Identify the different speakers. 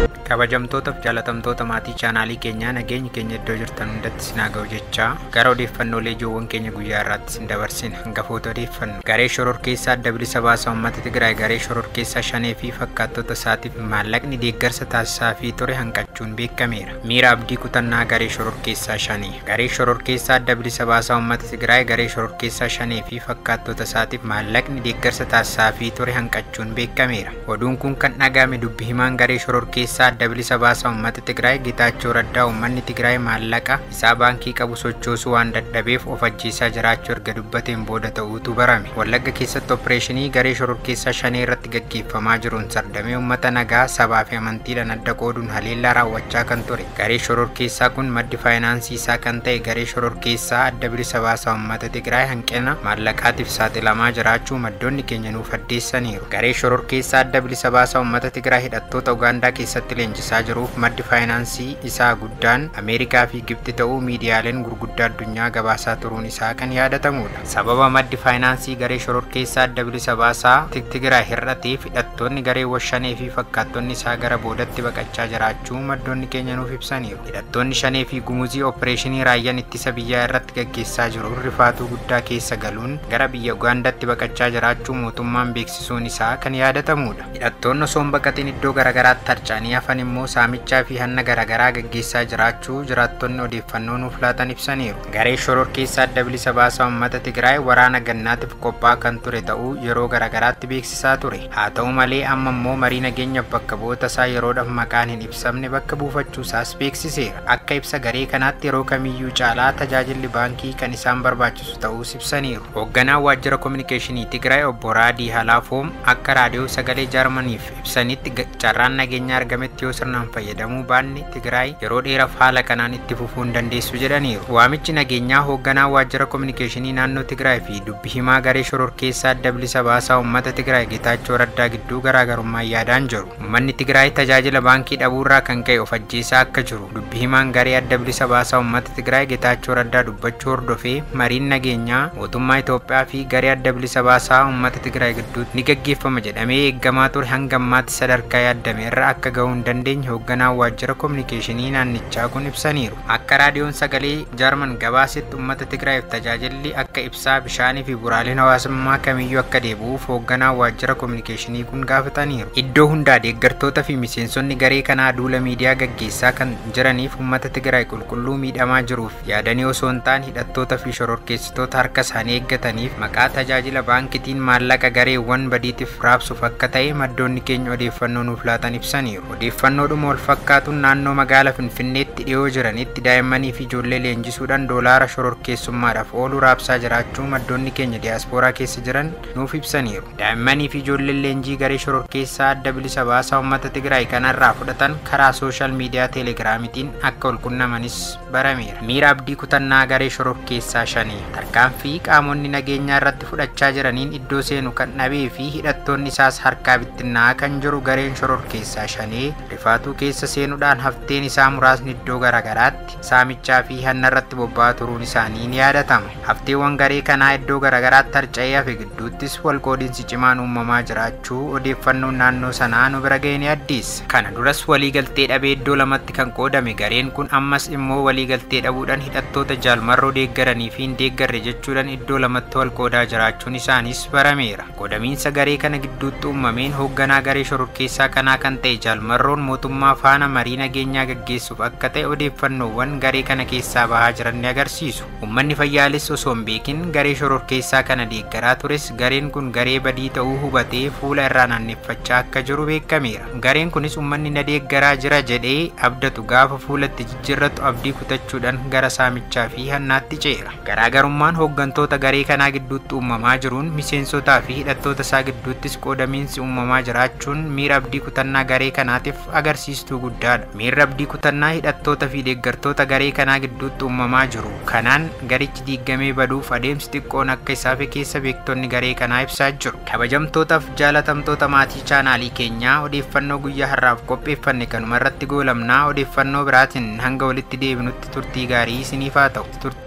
Speaker 1: kabajamtootaaf jaalatamtoota maatii chaanaalii keenyaa nageenyi keenya iddoo jirtan hundatti sinaa ga'u jechaa gara odeeffannoolee ijoowwan keenya guyyaa irraatti sin dabarsina hangafoota odeeffannu garee shoror keessaa adda bilisa baasaa uummata tigraay garee shoror keessaa shanee fi fakkaattota isaatiif maallaqni deeggarsa taasisaa fi ture hanqachuun beekameera miira abdii kutannaa garee shoror keessaa shanii garee shoror keessaa adda bilisa baasaa uummata tigraay garee shoror keessaa shanee fi fakkaattota isaatiif maallaqni deeggarsa taasisaa fi ture hanqachuun beekameera oduun kun kan dhagahame dubbi himaan garee shoror keessaa adda bilisa baasaa uummata Tigraay Getaachoo Raddaa uummanni Tigraay maallaqa isaa baankii qabu sochoosuu waan dadhabeef of ajjeesaa jiraachuu erga dubbateen booda ta'uutu barame. Wallagga keessatti opereeshinii garee shoror keessaa shanee irratti gaggeeffamaa jiruun sardamee uummata nagaa sabaa fi amantiidhaan adda qooduun haleellaa raawwachaa kan ture. Garee shoror keessaa kun maddi faayinaansii isaa kan ta'e garee shoror keessaa adda bilisa baasaa uummata Tigraay hanqina maallaqaatiif saaxilamaa jiraachuu maddoonni keenya nuuf addeessaniiru. Garee shoror keessaa adda bilisa baasaa uummata Tigraay hidhattoota Ugaandaa keessatti leenjisaa jiruuf maddi faayinaansii isaa guddaan ameerikaa fi gibxi ta'uu miidiyaaleen gurguddaa addunyaa gabaasaa turuun isaa kan yaadatamudha sababa maddi faayinaansii garee shoror keessaa adda bilisa baasaa tigraay hir'ateef hidhattoonni garee washanee fi fakkaattonni isaa gara boodatti baqachaa jiraachuu maddoonni keenya nuuf ibsaniiru hidhattoonni shanee fi gumuzii opereeshinii raayyaan ittisa biyyaa irratti gaggeessaa jiru rifaatuu guddaa keessa galuun gara biyya ugaandaatti baqachaa jiraachuu mootummaan beeksisuun isaa kan yaadatamudha hidhattoonni osoo hin baqatin iddoo garagaraatti harcaanii hafan immoo saamichaa fi hanna garaagaraa gaggeessaa jiraachuu jiraattonni odeeffannoo nuuf laatan ibsaniiru. Garee shoror keessaa adda bilisa baasaa uummata Tigraay waraana gannaatiif qophaa'aa kan ture ta'uu yeroo garaagaraatti beeksisaa ture. Haa ta'u malee amma immoo marii nageenyaaf bakka bu'oota isaa yeroodhaaf maqaan hin ibsamne bakka buufachuu isaas beeksiseera. Akka ibsa garee kanaatti yeroo kamiyyuu caalaa tajaajilli baankii kan isaan barbaachisu ta'uus ibsaniiru. Hoogganaan waajjira kominikeeshinii Tigraay obbo Raadii Halaafoom akka raadiyoo sagalee Jaarmaniif ibsanitti carraan nageenyaa argametti yoo sirnaan fayyadamuu baanne Tigraay yeroo dheeraaf haala kanaan itti fufuu hin dandeessu jedhaniiru. Waamichi nageenyaa hoogganaa waajjira kominikeeshinii naannoo Tigraay fi dubbi himaa garee shoror keessaa adda bilisa baasaa uummata Tigraay Getaachoo Raddaa gidduu garaagarummaa yaadaan jiru. Uummanni Tigraay tajaajila baankii dhabuurraa kan ka'e of ajjeesaa akka jiru. Dubbi himaan garee adda bilisa baasaa uummata Tigraay Getaachoo Raddaa dubbachuu hordofee mariin nageenyaa mootummaa Itoophiyaa fi garee adda bilisa baasaa uummata Tigraay gidduutti ni gaggeeffama jedhamee eeggamaa ture hanga ammaatti sadarkaa yaadame irra akka gahuu hin dandeenye hoogganaa waajjira kominikeeshinii naannichaa kun ibsaniiru. Akka raadiyoon sagalee Jaarman gabaasetti uummata Tigraayiif tajaajilli akka ibsaa bishaanii fi buraaleen hawaasummaa kamiyyuu akka deebi'uuf hoogganaa waajjira kominikeeshinii kun gaafataniiru. Iddoo hundaa deeggartoota fi miseensonni garee kanaa duula miidiyaa gaggeessaa kan jiraniif uummata Tigraay qulqulluu miidhamaa jiruuf yaadanii osoo hin taane hidhattoota fi shororkeessitoota harka isaanii eeggataniif maqaa tajaajila baankitiin maallaqa gareewwan badiitiif raabsuuf akka ta'e maddoonni keenya odeeffannoo nuuf laatan ibsaniiru. Odeeffannoodhuma wal fakkaatuun naannoo magaalaa Finfinneetti dhiyoo jiranitti daa'immanii fi ijoollee leenjisuudhaan doolaara shororkeessummaadhaaf oolu raabsaa jiraachuu maddoonni keenya diyaaspooraa keessa jiran nuuf ibsaniiru. Daa'immanii fi ijoolleen leenjii garee shororkeessaa adda bilisa baasaa uummata Tigraay kanarraa fudhatan karaa sooshaal miidiyaa teelegiraamitiin akka walqunnamanis barameera. Miira abdii kutannaa garee shororkeessaa shanii tarkaanfii qaamonni nageenyaa irratti fudhachaa jiraniin iddoo seenu kan dhabee fi hidhattoonni isaas harkaa bittinnaa kan jiru gareen shororkeessaa shanee rifaatuu keessa seenuudhaan hafteen isaa muraasni iddoo garagaraatti saamichaa fi hanna irratti bobba'aa turuun isaanii ni yaadatama. Hafteewwan garee kanaa iddoo garagaraatti harca'ee hafe gidduuttis walqoodinsi cimaan uumamaa jiraachuu odeeffannoon naannoo sanaa nu bira ga'e ni addeessa. Kana duras waliigaltee dhabee iddoo lamatti kan qoodame gareen kun ammas immoo waliigaltee dhabuudhaan hidhattoota jaalmarroo deeggaranii fi hin deeggarre jechuudhaan iddoo lamatti wal qoodaa jiraachuun isaanis barameera. Qoodamiinsa garee kana gidduutti uumameen hoogganaa garee shororkeessaa kanaa kan ta'e jaalmarroon mootummaa faana marii nageenyaa gaggeessuuf akka ta'e odeeffannoowwan garee kana keessaa bahaa jiran ni agarsiisu. Uummanni fayyaalis osoo hin beekin garee shororkeessaa kana deeggaraa tures gareen kun garee badii ta'uu hubatee fuula irraa naanneffachaa akka jiru beekameera. Gareen kunis uummanni na deeggaraa jira jedhee abdatu gaafa fuulatti jijjiirratu abdii kutachuudhaan gara saamichaa fi hannaatti ceera. Garaagarummaan hooggantoota garee kanaa gidduutti uumamaa jiruun miseensotaa fi hidhattoota isaa gidduuttis qoodamiinsi uumamaa jiraachuun miira abdii kutannaa garee kanaatiif agarsiistuu guddaadha. Miirri abdii kutannaa hidhattoota fi deeggartoota garee kanaa gidduutti uumamaa jiru. Kanaan garichi diigamee baduuf adeemsi xiqqoon akka isaaf keessa beektonni garee kanaa ibsaa jiru. Kabajamtootaaf jaalatamtoota maatii chaanaalii keenyaa odeeffannoo guyyaa har'aaf qopheeffanne kanuma irratti goolabnaa odeeffannoo biraatiin hanga walitti deebinutti turtii gaarii isiniif haa ta'u.